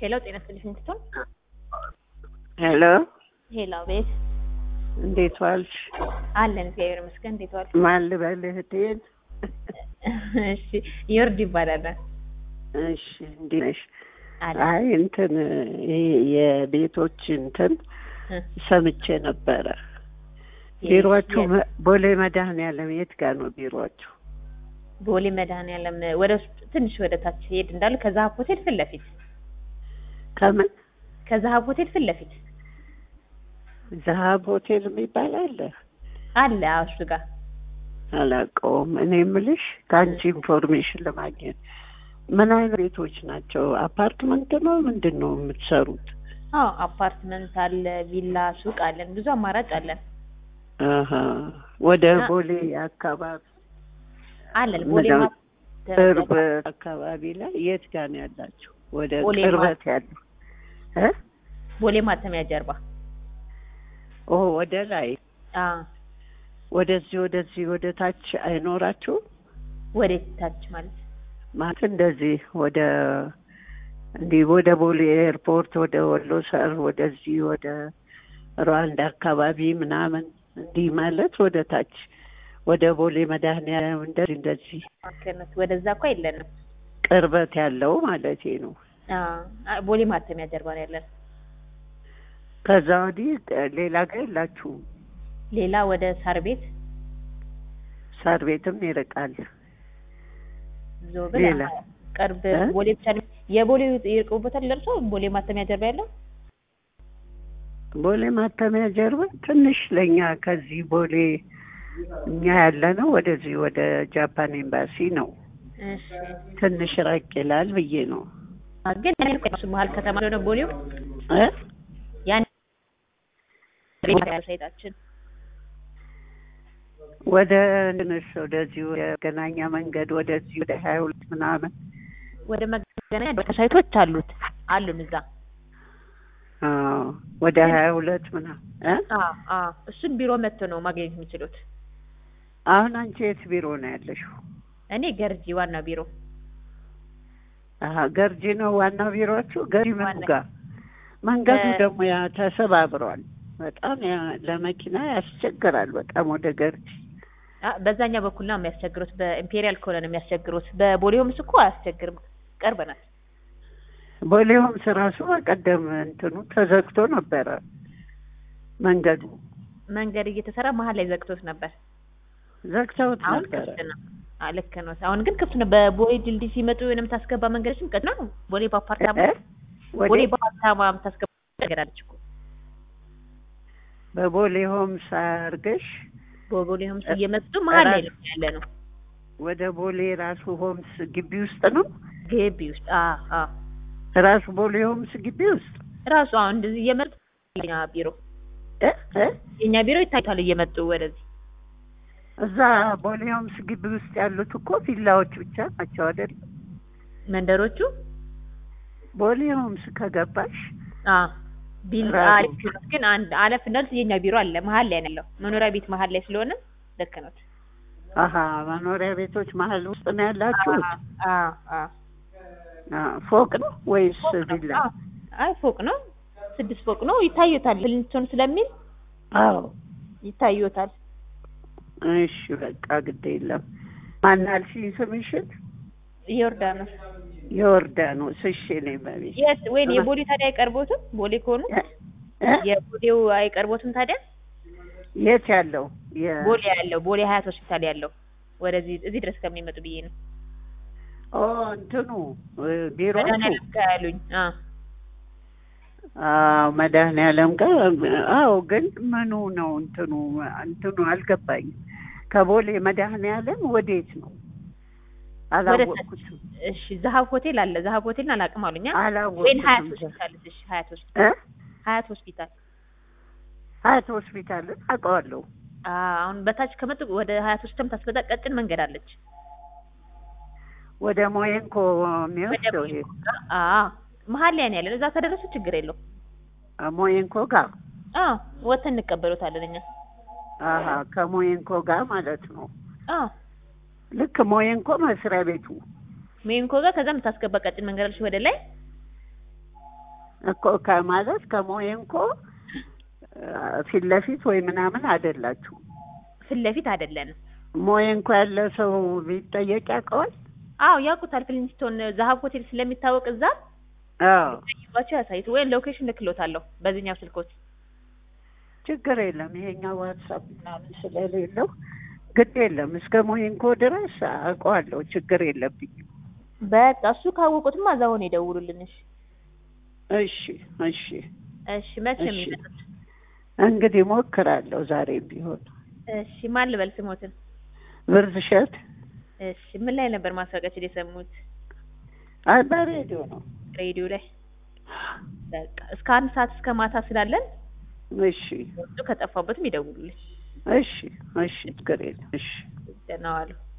ሄሎ ጤና ይስጥልኝ እንትን ሄሎ ሄሎ ቤት እንዴት ዋልሽ? አለን እግዚአብሔር ይመስገን። እንዴት ዋል? ማን ልበል እህቴን? እሺ ዮርድ ይባላል። እሺ እንዴት ነሽ? አለ አይ እንትን ይሄ የቤቶች እንትን እ ሰምቼ ነበረ። የ- ቢሮአችሁ የ- መ- ቦሌ መድኃኔዓለም የት ጋር ነው ቢሮአችሁ? ቦሌ መድኃኔዓለም ወደ ውስጥ ትንሽ ወደ ታች ሄድ እንዳሉ ከዛሀብ ሆቴል ፊት ለፊት ከምን ከዛሀብ ሆቴል ፊት ለፊት ዘሀብ ሆቴል የሚባል አለ? አለ አዎ፣ እሱ ጋር አላውቀውም። እኔ የምልሽ ከአንቺ ኢንፎርሜሽን ለማግኘት ምን አይነት ቤቶች ናቸው? አፓርትመንት ነው ምንድን ነው የምትሰሩት? አዎ አፓርትመንት አለ፣ ቪላ፣ ሱቅ አለን። ብዙ አማራጭ አለን አሀ ወደ እና- ቦሌ አካባቢ አለን ቦሌ ምንድነው? ማ- ቅርብ አካባቢ ላይ የት ጋር ነው ያላችሁ? ወደ ቦሌ ቅርበት ያለው እ ቦሌ ማተሚያ ጀርባ ኦ ወደ ላይ አዎ ወደዚህ ወደዚህ ወደ ታች አይኖራችሁም? ወደ ታች ማለት ማለት እንደዚህ ወደ እንዲህ ወደ ቦሌ ኤርፖርት ወደ ወሎ ሰር ወደዚህ ወደ ሩዋንዳ አካባቢ ምናምን እንዲህ ማለት ወደ ታች ወደ ቦሌ መድኃኔዓለም እንደዚህ እንደዚህ ማከነት ወደዛ እኮ የለንም። ቅርበት ያለው ማለቴ ነው። አዎ ቦሌ ማተሚያ ጀርባ ነው ያለን። ከዛ ወዲህ ሌላ ጋር የላችሁም? ሌላ ወደ ሳር ቤት ሳር ቤትም ይርቃል። ዞብል ሌላ? ቅርብ እ? ቦሌ ብቻ ነው የቦሌ ይርቁበታል ደርሶ ቦሌ ማተሚያ ጀርባ ያለው ቦሌ ማተሚያ ጀርባ ትንሽ ለእኛ ከዚህ ቦሌ እኛ ያለ ነው ወደዚህ ወደ ጃፓን ኤምባሲ ነው። እሺ ትንሽ ራቅ ይላል ብዬ ነው አ፣ ግን ያኔ እኮ እሱ መሀል ከተማ ስለሆነ ቦሌው እ ያን ሳይታችን ወደ ትንሽ ወደዚህ ወደ መገናኛ መንገድ ወደዚህ ወደ ሀያ ሁለት ምናምን ወደ መገናኛ ሳይቶች አሉት አሉን እዛ አዎ፣ ወደ ሀያ ሁለት ምናምን እ አ አ እሱን ቢሮ መጥቶ ነው ማግኘት የሚችሉት። አሁን አንቺ የት ቢሮ ነው ያለሽው? እኔ ገርጂ ዋና ቢሮ አሀ ገርጂ ነው ዋናው ቢሮችሁ? ገርጂ ምኑ ዋና- ጋር? መንገዱ እ- ደግሞ ያ ተሰባብሯል። በጣም ያ ለመኪና ያስቸግራል በጣም ወደ ገርጂ አ በዛኛው በኩል ነው የሚያስቸግሩት። በኢምፔሪያል ከሆነ ነው የሚያስቸግሩት። በቦሌውምስ እኮ አያስቸግርም፣ ቀርበናል። ቦሌውም ስራሱ በቀደም እንትኑ ተዘግቶ ነበረ መንገዱ መንገድ እየተሰራ መሀል ላይ ዘግቶት ነበር። ዘግተውት አሁን ነበረ። ክፍት ነው። አ ልክ ነው። አሁን ግን ክፍት ነው። በቦሌ ድልድይ ሲመጡ የምታስገባ መንገዶችም ቀጥ ነው። ቦሌ በአፓርታማ እ? ወደ- ቦሌ በአፓርታማ የምታስገባ መንገድ አለች እኮ በቦሌ ሆምስ አድርገሽ በቦሌ ሆምስ እየመጡ መሀል ላይ ነው ያለ ነው ወደ ቦሌ ራሱ ሆምስ ግቢ ውስጥ ነው ግቢ ውስጥ አ አ ራሱ ቦሌ ሆምስ ግቢ ውስጥ ራሱ አሁን እንደዚህ እየመጡ የኛ ቢሮ እ? እ? የኛ ቢሮ ይታያል እየመጡ ወደዚህ እዛ ቦሌ ሆምስ ግቢ ውስጥ ያሉት እኮ ቪላዎች ብቻ ናቸው አይደል? መንደሮቹ ቦሌ ሆምስ ከገባሽ አ ቢል ራሱ- አሪፍ ነው። ግን አንድ አለፍ እንዳልኩት የኛ ቢሮ አለ መሀል ላይ ነው ያለው መኖሪያ ቤት መሀል ላይ ስለሆነ ልክ ነው። አሀ መኖሪያ ቤቶች መሀል ውስጥ ነው ያላችሁት? አ አ አ፣ ፎቅ ነው ወይስ ቪላ? አ አይ ፎቅ ነው፣ ስድስት ፎቅ ነው። ይታዩታል ብልንቶን ስለሚል አዎ ይታዩታል። እሺ በቃ ግድ የለም። ማን አልሽኝ ስምሽን? ዮርዳኖስ የዮርዳኖስ። እሺ እኔ በቤት የት ወይ የቦሌ ታዲያ አይቀርቦትም? ቦሌ ከሆኑ እ? የቦሌው አይቀርቦትም ታዲያ? የት ያለው የ- ቦሌ ያለው ቦሌ ሀያት ሆስፒታል ያለው ወደዚህ እዚህ ድረስ ከሚመጡ ብዬ ነው። ኦ እንትኑ እ፣ ቢሮቱ መድኃኒዓለም ጋር ያሉኝ። አ አዎ መድኃኔዓለም ጋር አዎ። ግን ምኑ ነው እንትኑ እንትኑ አልገባኝም። ከቦሌ መድኃኔዓለም ወዴት ነው? አላወቅኩትም እሺ ዘሀብ ሆቴል አለ። ዘሀብ ሆቴልን አላውቅም አሉኛ። ወይን አላወቅኩትም። ሀያት ሆስፒታል እሺ፣ ሀያት ሆስፒታል እ? ሀያት ሆስፒታል ሀያት ሆስፒታልን አውቀዋለሁ። አ አሁን በታች ከመጡ ወደ ሀያት ሆስፒታል ታስበጣ ቀጭን መንገድ አለች። ወደ ሞየንኮ የሚወስደው ይሄ አ መሀል ላይ ነው ያለን። እዛ ከደረሱ ችግር የለው። አ፣ ሞየንኮ ጋር አ ወተን እንቀበሉታለን እኛ። አሀ ከሞየንኮ ጋር ማለት ነው። አ ልክ ሞየንኮ መስሪያ ቤቱ ሜንኮ ጋር ከዛ የምታስገባ ቀጭን መንገድ አለች ወደ ላይ እኮ ከማለት ከሞየንኮ ፊት ለፊት ወይ ምናምን አይደላችሁ። ፊት ለፊት አይደለንም። ሞየንኮ ያለ ሰው ቢጠየቅ ያውቀዋል። አዎ ያውቁታል። ፍሊንስቶን ዛሀብ ሆቴል ስለሚታወቅ እዛ አዎ ጠይቋቸው ያሳይቱ ወይም ሎኬሽን ልክሎታለሁ በዚህኛው ስልኮት። ችግር የለም። ይሄኛው ዋትሳፕ ምናምን ስለሌለው ግድ የለም። እስከ ሞየንኮ ድረስ አውቀዋለሁ። ችግር የለብኝም። በቃ እሱ ካወቁትማ እዛውን ይደውሉልን። እሺ እሺ እሺ እሺ። መቼ ነው እሺ። የሚመጡት? እንግዲህ ሞክራለሁ ዛሬም ቢሆን እሺ። ማን ልበል ስሞትን? ብርድ እሸት እሺ። ምን ላይ ነበር ማስታወቂያችን የሰሙት? አይ በሬዲዮ ነው። ሬዲዮ ላይ። በቃ እስከ አንድ ሰዓት እስከ ማታ ስላለን እሺ ወጡ ከጠፋበትም ይደውሉልኝ። እሺ እሺ ችግር የለም። እሺ ደህና ዋሉ።